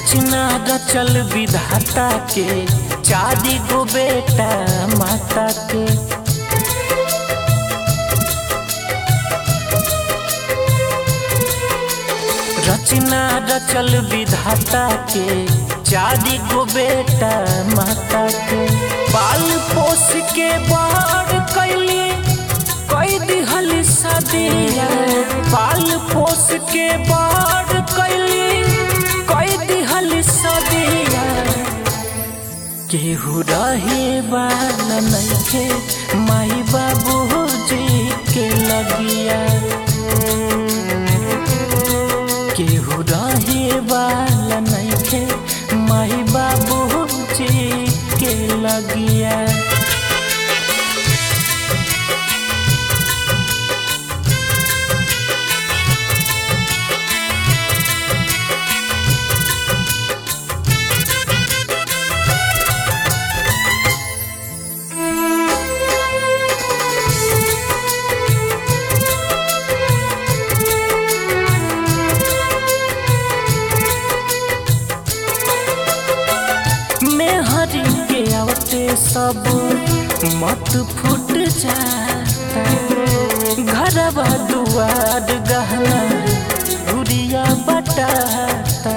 रचना रचल विधाता के चारी गो बेटा माता के रचना रचल विधाता के चारी गो बेटा माता के बाल पोस के बड़ कैली कई दिहल सदिया बाल पोस के बड़ कैली कई दिहल सदिया केहू रहे वाला नइखे माई बाबू जी के लगिया केहू रहे वाला नइखे माई बाबू जी के लगिया मेहरी के आवते सब मत फूट जाता घरवा दुआर गहना गुड़िया बटाता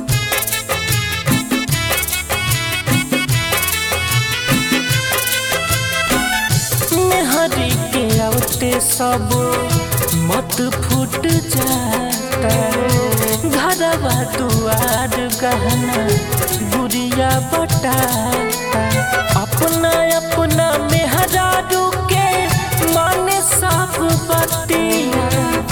मेहरी के आवते सब मत फूट जाता घरवा दुआर गहना गुड़िया बटाता अपना अपना मेहरारू के माने सब बतिया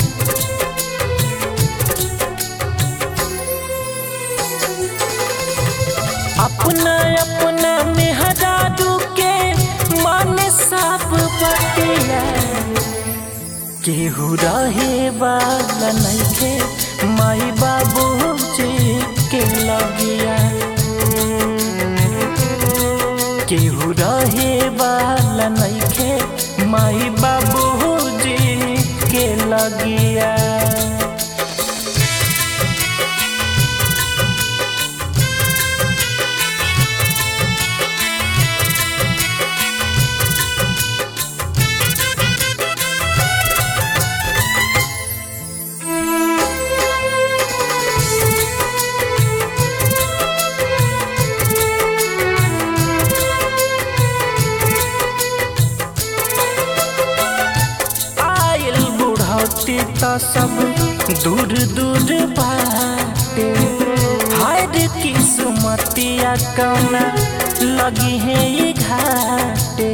अपना अपना मेहरारू के माने सब बतिया केहू रहे वाला नइखे माई बाबू जी के लगिया केहू रहे वाला नइखे माई बाबू जी के लगिया आयल बुढ़ौती त सब दूर दूर बाटे हाय रे किस्मतिया कौना लगी है ये घाटे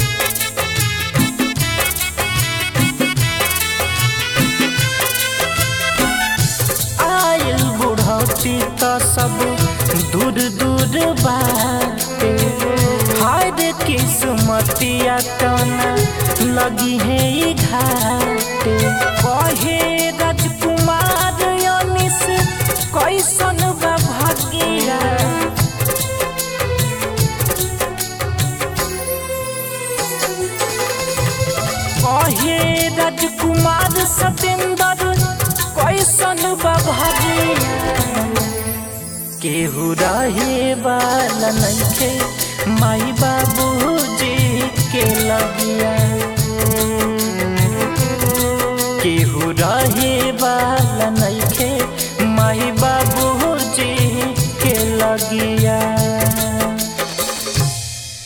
आयल बुढ़ौती त सब दूर दूर बाटे हाय रे किस्मतिया कौना लगी है ये घाटे कहे राजकुमार अनिस कैसन बा भागिया कहे राजकुमार सतेंद्र कैसन बा भागिया केहू रहे वाला नइखे माई बाबू जी के लगिया केहू रहे वाला नइखे माई बाबू जी के लगिया